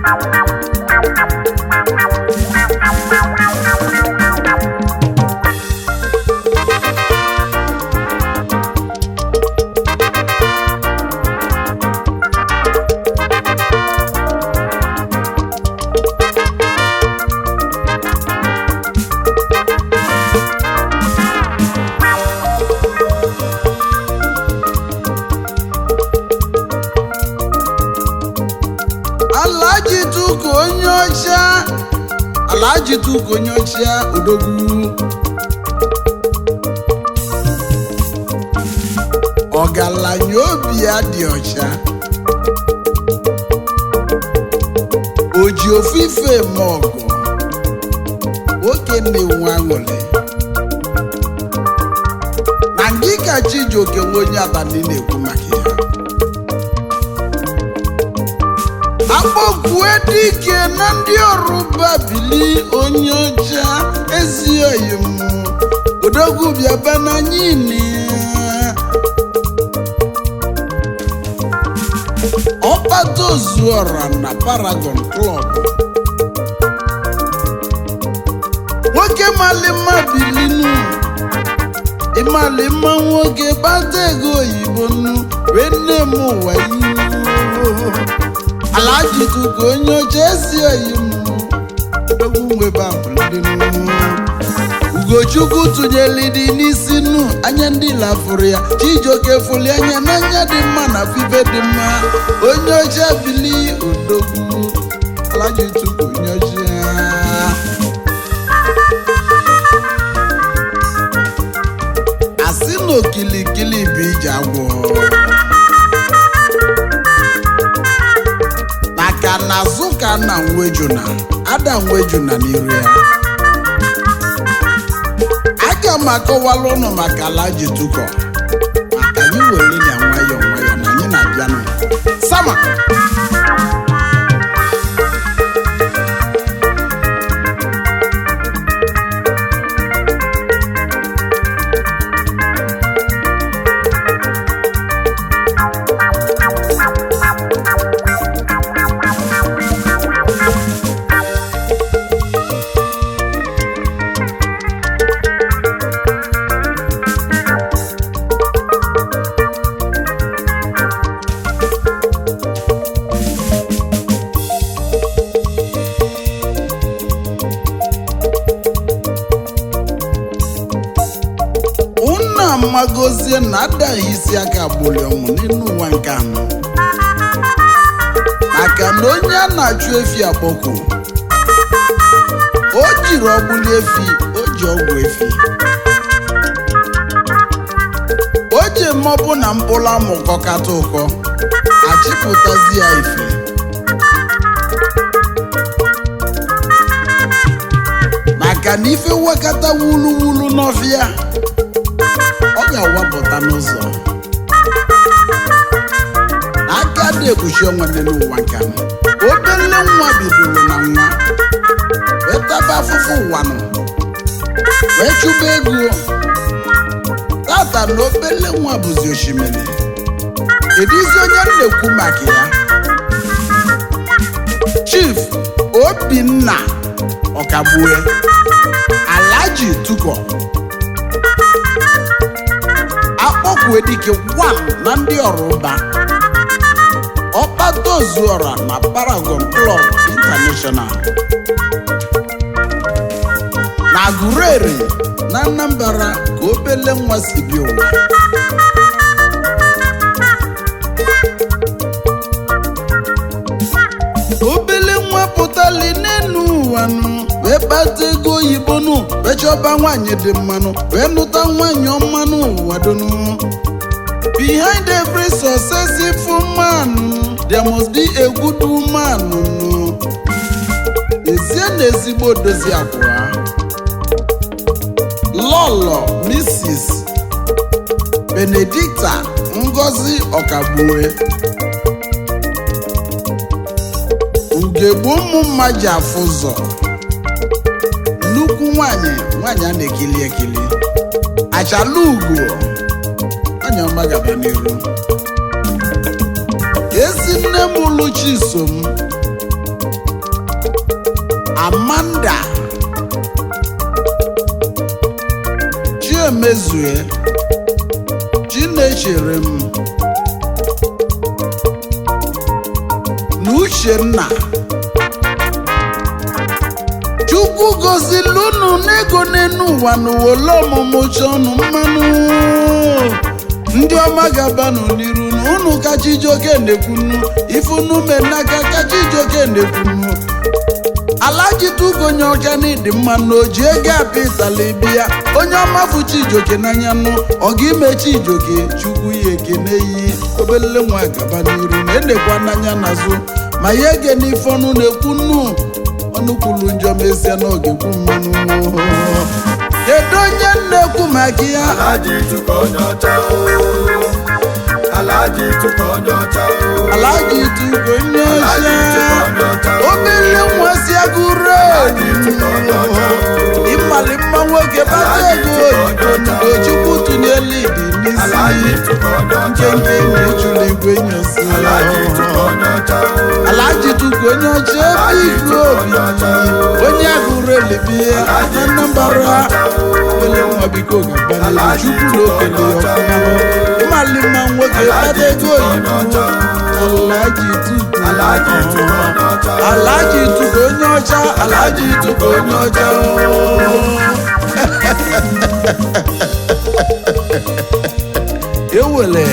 Alhaji Tuko onye ọcha Alhaji Tuko onye ọcha odogwu ọgaranya obi ya dị ọcha o ji ofu ife eme ọgụ nwoke na-enwe aṅụrị na ngị ka Chijioke nwe onye abalị na-ekwu maka ya akpọkwue dike na ndị ọrụba bili onye ọcha ezioyi m odogwu bịaba n'anyini ọkpata ozuọra na paragon club nwoke malima bilinu ịmalima nwoke kpata ego oyibo nu wee nne m ụwa iwu Alhaji Tuko onye oche esi oyi m egwu nwebe abụlidinu Ugochukwu tụnyelidi n'isi nu anya ndị lafụrụ ya Chijioke fụli anya n'anya dị mma na fife dị mma onye oche bili odogwu Alhaji Tuko onye oche asị na okilikili bụ ije agwọ maka na azụ ka na nwejuna ada nwejuna n'iru ya aga m akọwala ụnụ maka Alhaji Tuko maka anyị were ya nwayọọ nwayọọ na anyị na-abịanụ sama unu amagozie na adaghị isi aka agbụli ọmụ n'elu ụwa nke anọ maka na onye a na-achụ efi akpọku o jiri ọgbụli efi o ji ọgwụ efi o ji mmọbụ na mkpụrụ amụkọ kata ụkọ achịpụtazi ya ife maka na ife wekata wulu wulu n'ọfịa ọ ga-awapụta n'ụzọ aka dị ekpuchi ọnwa dị n'ụwa nka m obele nwa bidoro na nwa wee taba afụfụ ụwa nọ wee chụba ego tata na obele nwa bụzi osimiri edizi onye m na-ekwu maka ya chief obinna ọkagbue Alhaji Tuko akpọkwue dike wan na ndị ọrụba ọkpata ozuọra na Paragon Club International na Agụreri na Anambra ka obele nwa si bi ụwa obele nwa pụtali n'enu ụwa nụ wee kpata ego oyibo nụ wee chọba nwaanyị dị mmanụ wee nụta nwaanyị ọma n'ụwa donu behind every successful man there must be a good woman nụ ezie na ezigbo dozi abụọ lọlọ mrs benedicta ngozi ọkagbue ugegbe ụmụ mma ji afụ ụzọ nnukwu nwanyị nwanyị a na-ekili ekili achala ugo nwanyị ọma gaba n'iru ezi nne m Luchi so m amanda chiemezue chinechere m na uchenna chukwu gozili unu n'ego n'enu ụwa n'ụwa ọmụmụ chọnụ mmanụ ndị ọma ga-abanụ n'iru na unu kachijoke na-ekwunu ifunu menaka kachijoke na-ekwunu alaji tugonye ọcha n'ịdị mma na oji ego apị ịtala bịa onye ọma fụ chijoke n'anya nụ ọga ime chijoke chukwu ya ekene yi obele nwa gaba n'iru na enekwa n'anya n'azụ ma ya ege n'ife ọnụ na-ekwu nnu ọnụ kwuru njọ mesie n'oge kwu mmanụ kedu onye na-ekwu maka ya Alaji Chukwu onye ọcha o. Alaji Chukwu onye ọcha o. alaji tugonye Alaji Chukwu ọcha onye ọcha o. obele nwa si agụrụ Alaji Chukwu onye ọcha o. ịmali mma nwoke bata ego oyibo chukwu tụnyela idi Alaji n'isi Chukwu onye ọcha o. nkenke na-echula igwe nyosi Alaji Chukwu onye ọcha o. alaji tuku onye ọcha ebe igwe obi onye agụrụ elebie na Anambra ele nwa biko gabanelu chukwu na okele ya ọfụma ịmali mma nwoke bata ego oyibo alaji tuku Alaji Chukwu onye ọcha o. alaji tuku onye ọcha alaji tuku onye ọcha ewele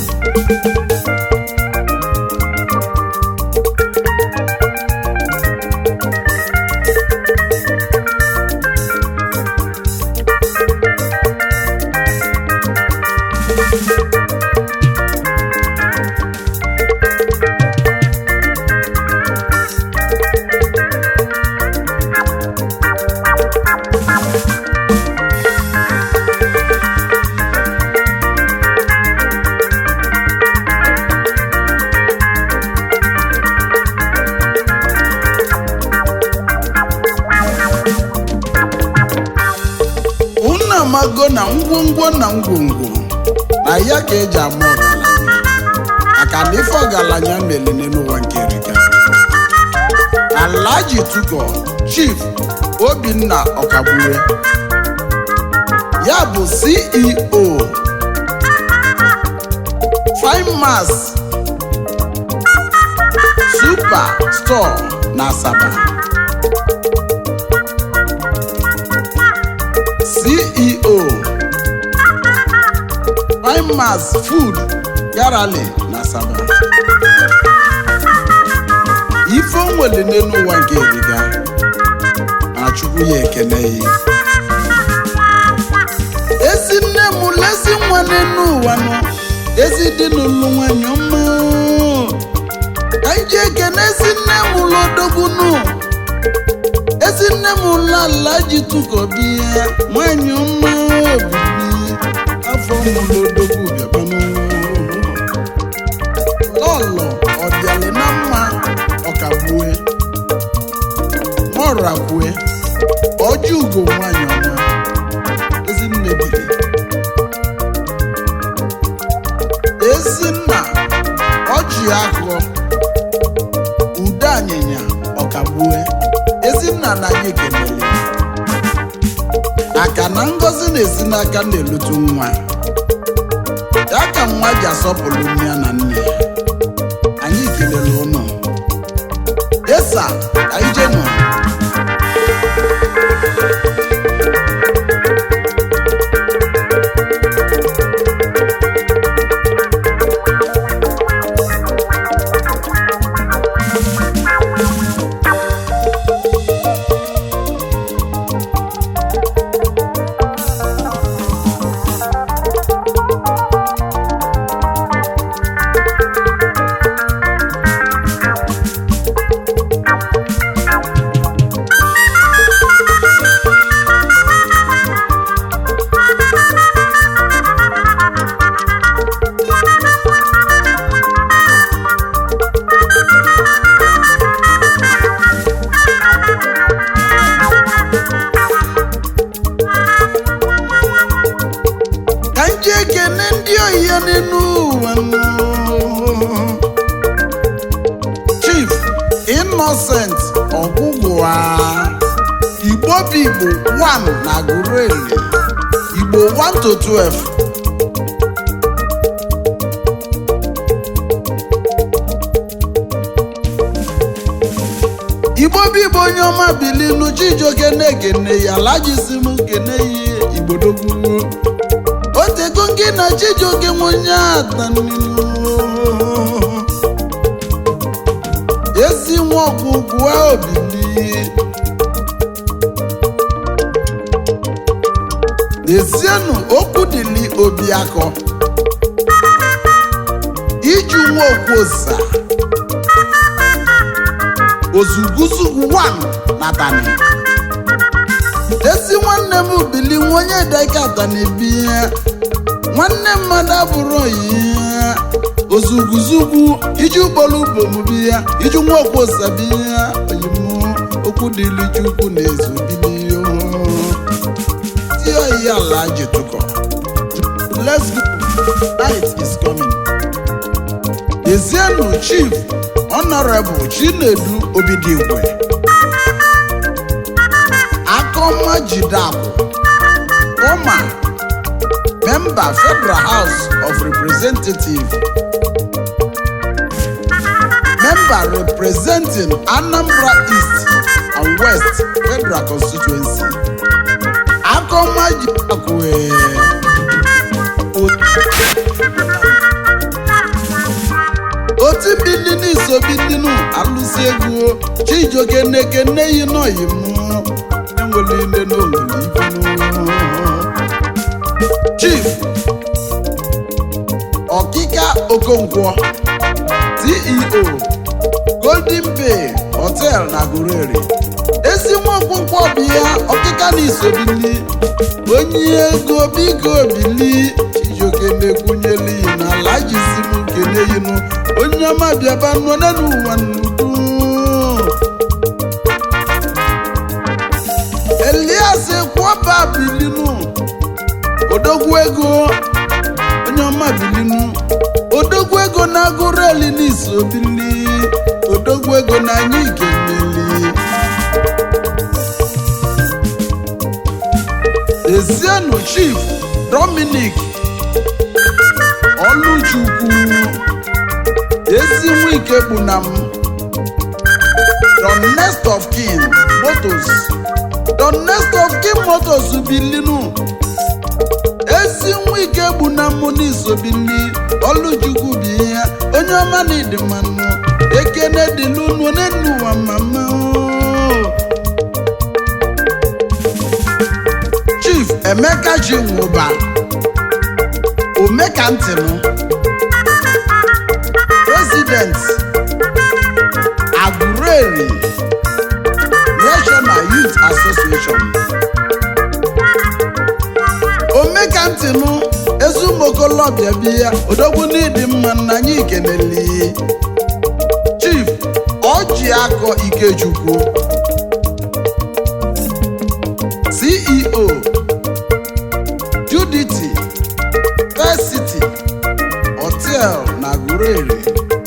unu amago na ngwongwo na ngwongwo na ya ka eji ama ọgaranya maka na ife ọgaranya melene n'ụwa nke rika alaji tuko chief obinna ọkagbue ya bụ ceo fimas super store na asaba ceo primas food garale na asaba ife o nwere n'elu ụwa nke eriga na chukwu ya ekele ya ezi nne m lezi nwa n'elu ụwa nọ ezi dị n'ụlọ nwanyị ọma ka anyị ji ekene ezi nne m lodogunu ezi nne m lala ji tụkọbịa nwanyị ọma obibi afọ mụlodogwu bịabanụ lọlọ ọbịalị na mma ọkagbue mọrakwue ọjọ ugo nwanyị ọma ezinne bili ezinna ọjị akọ ude anyịnya ọkagbue ezinna na anyị kelele aka na ngọzi na-esi n'aka na-elutu nwa ya ka nwa ji asọpụrụ nne ya na nne ya anyị kelele ụnụ esa ka ije nọ gọọmenti ọgwụgwụa igbo bụ igbo 1 na gureli igbo 1 to 12 igbo bụ igbo onye ọma bilinu chijioke na-ekene ya lajisi m kene ya igbodogwu otego gị na chijioke nwe onye ataninu ezi nwa ọgwụgwụ obili n'ezienụ okwu dịli obi akọ iju nwa okwosa ozuguzugwu 1 na tani ezi nwanne m bili nwa onye dịka tani bi ya nwanne mmadụ abụrụ ya ozuguzugwu iji ụgbọrọ ubom bi ya iji nwa okwosa bi ya oyimu okwu dịli chukwu na ezobili tie oyi ala jitụkọ let's go night is coming ezienụ chief honorable chinedu obidigwe akọma jidakwu ụma member federal house of representatives member representing anambra east and west federal constituency akọma jidakwu eh, otu bili n'iso bilinu alụsi egwu chijioke neke nne yi n'oyi mụ enwere ile n'owere ifenu chief ọkịka okonkwo ceo golden bay hotel na gurere ezi nwa okonkwo bụ ya ọkịka na isobili onye ego biko bili chijioke na-ekwunyela iyi na ala jizi m kene yinu onye ọma bịaba nọ n'elu ụwa nnukwu elias kwọba bilinu odogwu ego onye ọma bilinu odogwu ego na-agụrụ eli n'iso bili odogwu ego na anyị keneli ezienụ chief dominic ọlụchukwu ezi nwike bụ na m don next of kin motos don next of kin motos bilinu ezi nwike bụ na mụ n'isobili ọlụchukwu bụ ihe onye ọma na ịdị mmanụ ekene dịlunu n'enu ụwa mama chief emeka ji nwụba omekantịnụ president agureri national youth association omekantịnụ ezumuokolobịa biya odogwu n'ịdị mma na anyị keneli chief ọjị akọ ikechukwu ceo judity first city hotel na gurere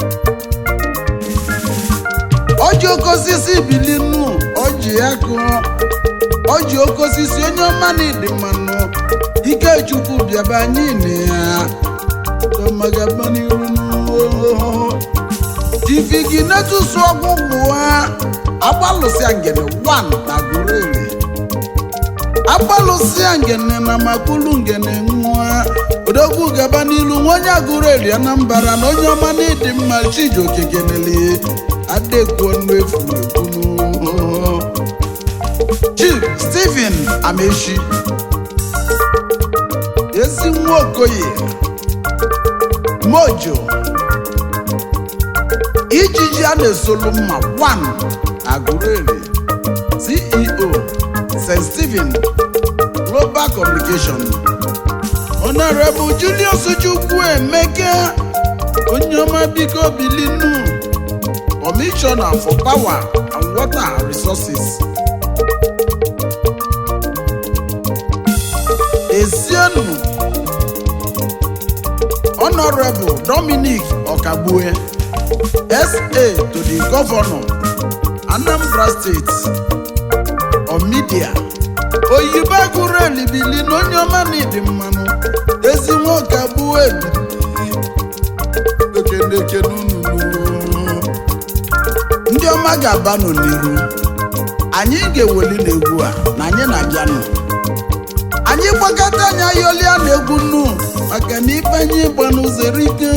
ọjị oke osisi bilinu ọjị ya kụọ ọjị oke osisi onye ọma na ịdị mmanụ ikechukwu bịaba anyị na ya domagaba n'iru tivigi netusu ọgwụgwụ ha agbalụsịa ngene 1 na gurere agbalụsịa ngene na makulu ngene nwa odogwu gaba n'ilu nwa onye agụrụ eri anambara na onye ọma na ịdị mma chijioke keneli adekwuo nnu efuru ekwunu chief stephen amechi ezi nwa okoye mojo ijiji a na-esolu mma 1 agụrụeri ceo st stephen global communication honorable julius chukwu emeka onye ọma biko bilinu commissioner for power and water resources ezienu honorable dominic okagbue sa to the governor anambra steeti omidia oyibo agụrụ elibili na onye ọma na ịdị mmanụ ezi nwoke abụọ ebili okenekene unu ndị ọma ga-abanụ n'iru anyị ga-eweli n'egwu a na anyị na-abịanụ anyị gbakọta anyị ayọlia na egwu nnu maka na ife anyị gbanụ zere ike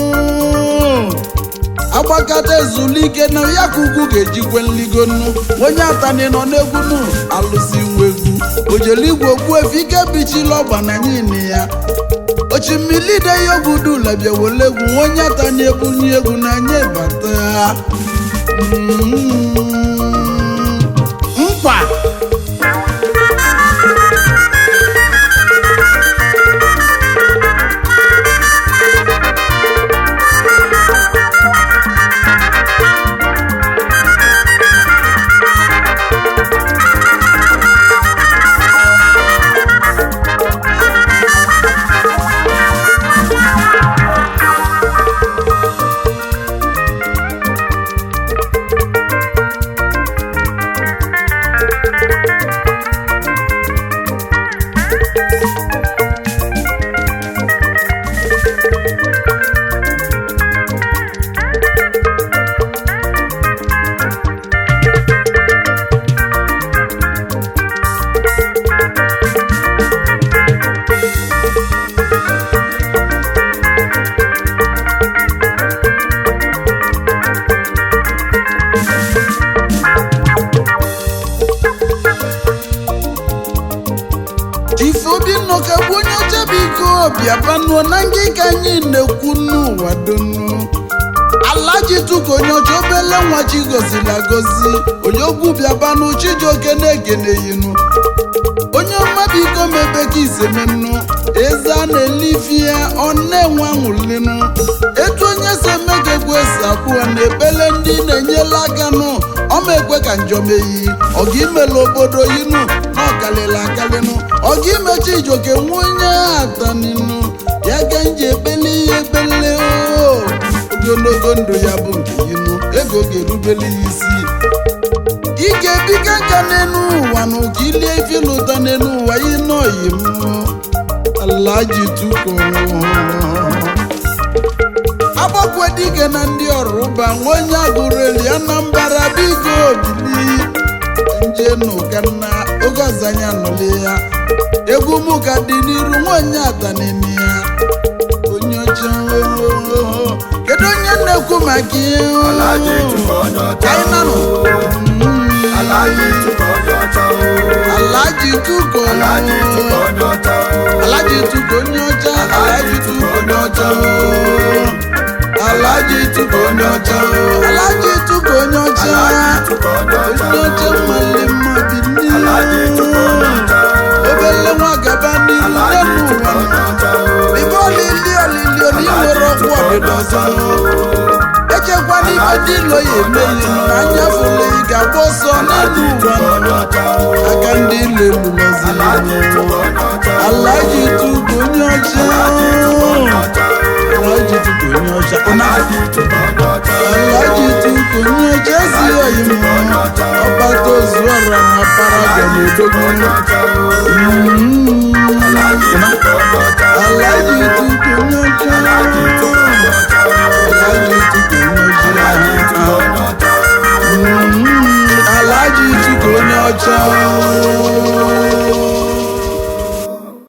agbakọta ezulike na ya ka ugwu ga-ejikwe nligo nnu onye atani nọ n'egwu nnu alụsi nwa egwu ojeligwe okwu efe ike bichila ọgba na nyini ya ochimilide ya ogudula bịa wele egwu onye atani ebunye egwu na anyị bata Mm. nkwa ifeobinna ka bụ onye ọcha biko bịabanuo na ngị ka anyị na-ekwu n'ụwa donu alaji tuka onye ọcha obele nwa chi goziri agozi onye ogwu bịabanụ chijioke na-egeneyinu onye ọma biko mebe ka isemenu eze a na-elifi ya ọ na-enwe anwụlinu etu onye si eme ka egwu esi abụọ na ebele ndị na-enyela aka nụ ọma ekwe ka njọmeyi ọga imela obodo yinu na ọkalịla akalịnụ ọga imechi ijoke nwa onye ataninu ya ga nji ekpele ihe ekpele o ogologo ndụ ya bụ nke yinu ego ga-erubele ya isi ị ga-ebiga nka n'elu ụwa na ụka ilie ife lụta n'elu ụwa ị nọghị m alaji tuko agbakwe dike na ndị ọrụba nwa onye agụrụ eli anambra biko bili nje n'ụkanna oge ọzọ anyị anọli ya egwu m ka dị n'iru nwaonye atanini ya onye ọcha kedu onye na-ekwu maka ihe Alhaji Tuko onye ọcha anyị nanụ Alhaji Tuko onye ọcha Alhaji Tuko Alhaji Tuko onye ọcha Alhaji Tuko onye ọcha Alhaji Tuko onye ọcha Alhaji Tuko onye ọcha Alhaji Tuko onye ọcha Alhaji Tuko onye ọcha onye ọcha nwale mma bi Alhaji Tuko onye ọcha obele nwa gaba n'ihu Alhaji n'elu Tuko ụwa onye ọcha ibe olili olili oni nwere ọgwụ ọdịda ọzọ echekwana ibe dị ilo ya emeghị na anya fụle ị ga-agba ọsọ n'elu ụwa onye ọcha aka ndị ilo elulọziri Alhaji Tuko onye ọcha Alhaji Tuko onye ọcha Alhaji Tuko onye ọcha Alhaji Tuko onye ọcha Alhaji Tuko onye ọcha ezighi oyi m ọgbata ozu ọra na paraga na odogwu onye ọcha Mm. Alhaji Tuko onye ọcha Alhaji Tuko